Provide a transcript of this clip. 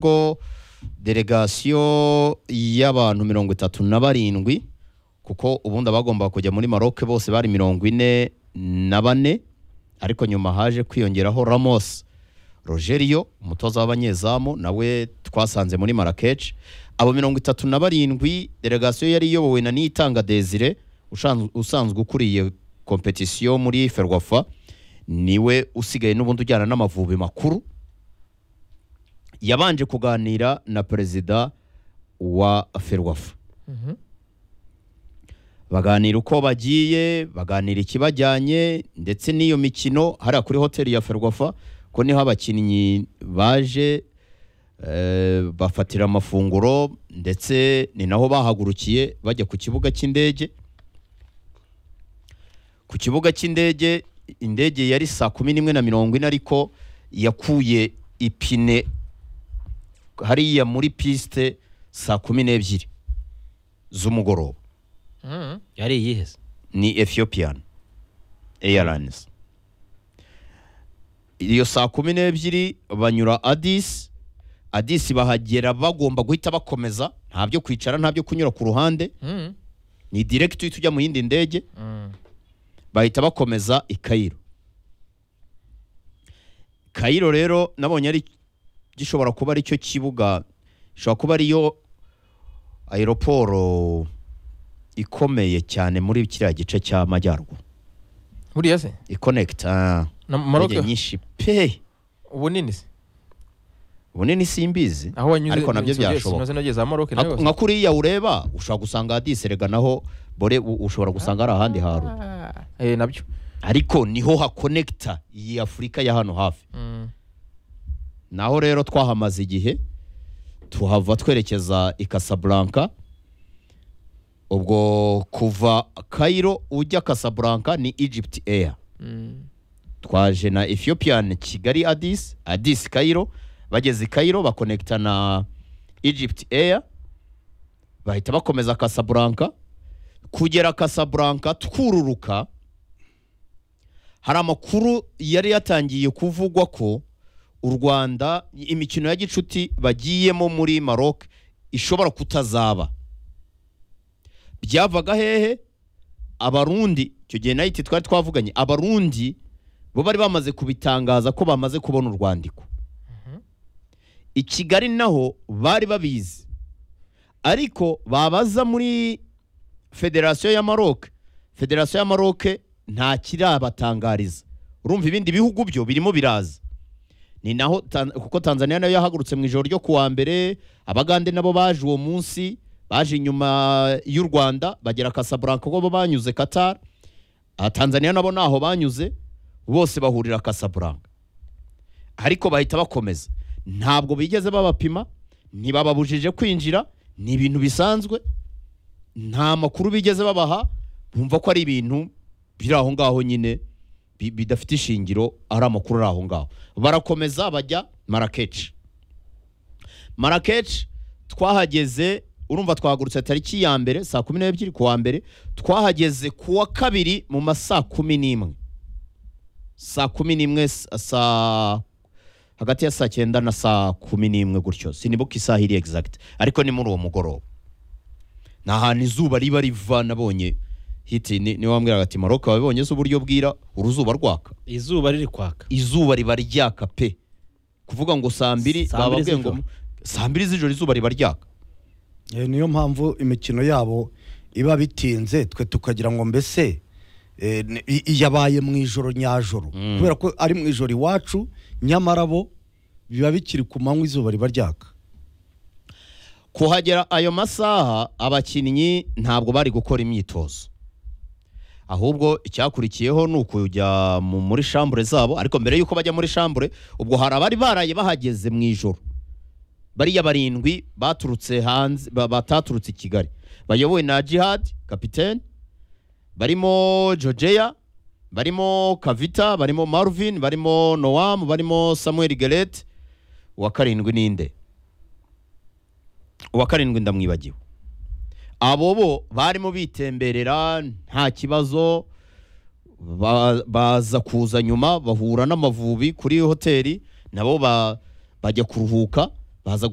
ko delegasiyo y'abantu mirongo itatu na barindwi kuko ubundi abagomba kujya muri maroc bose bari mirongo ine na bane ariko nyuma haje kwiyongeraho ramos rogerio umutoza w'abanyezamu nawe twasanze muri marakech abo mirongo itatu na barindwi delegasiyo yari iyobowe na niyitanga desire ushan- usanzwe ukuriye kompetisiyo muri ferwafa niwe usigaye n'ubundi ujyana n'amavubi makuru yabanje kuganira na perezida wa ferwafa baganira uko bagiye baganira ikibajyanye ndetse n'iyo mikino hariya kuri hoteli ya ferwafa ko niho abakinnyi baje eh, bafatira amafunguro ndetse ni naho bahagurukiye bajya ku kibuga cy'indege ku kibuga cy'indege indege yari saa kumi n'imwe na mirongo ine ariko yakuye ipine hariya muri pisite saa kumi n'ebyiri z'umugoroba yari iyihese ni Ethiopian Airlines. Iyo saa kumi n'ebyiri banyura Addis, Addis bahagera bagomba guhita bakomeza nta byo kwicara nta byo kunyura ku ruhande ni direct uhita ujya mu yindi ndege bahita bakomeza i Cairo. Cairo rero nabonye ari gishobora kuba ari cyo kibuga gishobora kuba ariyo aeroporo ikomeye cyane muri kiriya gice cy'amajyaruguru buriya se ikonekita na indege maroke nyinshi pe ubunini se ubunini simbizi aho wanyuze ariko nabyo inzu byose, byashoboka inoze nogeye za maroke nayo nka kuriya ureba ushobora gusanga hadiserega naho bore u- ushobora gusanga hari ahandi hantu eh nabyo ariko niho hakonekita iyi afurika ya hano hafi naho rero twahamaze igihe tuhava twerekeza i Casablanca ubwo kuva Cairo ujya Casablanca ni Egypt Air twaje na Ethiopian Kigali Addis Addis Cairo bageze i Cairo bakonekita na Egypt Air bahita bakomeza Casablanca kugera Casablanca twururuka hari amakuru yari yatangiye kuvugwa ko u Rwanda imikino ya gicuti bagiyemo muri Maroc ishobora kutazaba byavaga hehe abarundi icyo gihe nayo twari twavuganye abarundi bo bari bamaze kubitangaza ko bamaze kubona urwandiko i kigali naho bari babizi ariko babaza muri federasiyo ya maroc federasiyo ya maroc nta kirabatangariza urumva ibindi bihugu byo birimo biraza ni naho Tan- kuko tanzania nayo yahagurutse mu ijoro ryo kuwa mbere abagande nabo baje uwo munsi baje inyuma y'u rwanda bagera kasaburanka kuko bo banyuze qatar aha tanzania nabo ntaho banyuze bose bahurira kasaburanka ariko bahita bakomeza ntabwo bigeze babapima ntibababujije kwinjira ni ibintu bisanzwe nta makuru bigeze babaha bumva ko ari ibintu biri aho ngaho nyine bi- bidafite ishingiro ari amakuru ari aho ngaho barakomeza bajya marakeshi marakeshi twahageze urumva twahagurutse tariki ya mbere saa kumi n'ebyiri ku wa mbere twahageze ku wa kabiri mu ma saa kumi n'imwe saa kumi n'imwe sa- saa hagati ya saa cyenda na saa kumi n'imwe gutyo sinibuka isaha iri egizagiti ariko ni muri uwo mugoroba ni ahantu izuba riba riva nabonye hiti ni ni wambwiraga ati maroc wabibonye se uburyo bwira uruzuba rwaka izuba riri kwaka izuba riba ryaka pe kuvuga ngo saa mbiri Saa mbiri bababwiye ngo z'ijoro. mu- saa mbiri z'ijoro izuba riba ryaka Eh, niyo mpamvu imikino yabo iba bitinze twe tukagira ngo mbese eh, ni- i- yabaye mu ijoro nyajoro kubera ko ari mu ijoro iwacu nyamara bo biba bikiri ku manywa izuba riba ryaka kuhagera ayo masaha abakinnyi ntabwo bari gukora imyitozo ahubwo icyakurikiyeho ni ukujya mu- muri shambure zabo ariko mbere y'uko bajya muri shambure ubwo hari abari baraye bahageze mu ijoro bariya barindwi baturutse hanze ba- bataturutse i kigali bayobowe na jihad kapitene barimo jojeya barimo kavita barimo marvin barimo noam barimo samuel gerete uwa karindwi ninde uwa karindwi ndamwibagiwe abo bo barimo bitemberera nta kibazo ba- baza kuza nyuma bahura n'amavubi kuri hoteli nabo ba- bajya kuruhuka baza